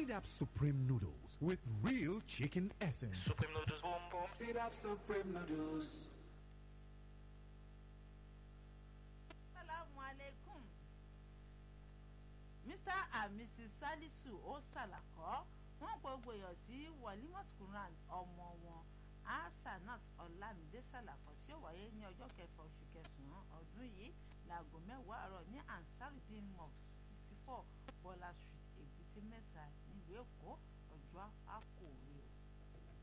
Seed Up Supreme Noodles with real chicken essence. Supreme noodles, boom boom. Seed Up Supreme Noodles. Assalamu alaikum. Mr and Mrs Salisu ó ṣàlàkọ́ wọ́n pọ̀ gbogbo èèyàn sí Walimat Quran ọmọ wọn Asanat Ọlámídé ṣàlàkọ́ tí ó wáyé ní ọjọ́ kẹfà oṣù kẹsàn-án ọdún yìí láago mẹ́wàá àárọ̀ ní Ansarudeen Mosque sixty four Bọ́lá Street Èbúté Mẹ́ta nílùú Èkó ọjọ́ àkòrè o.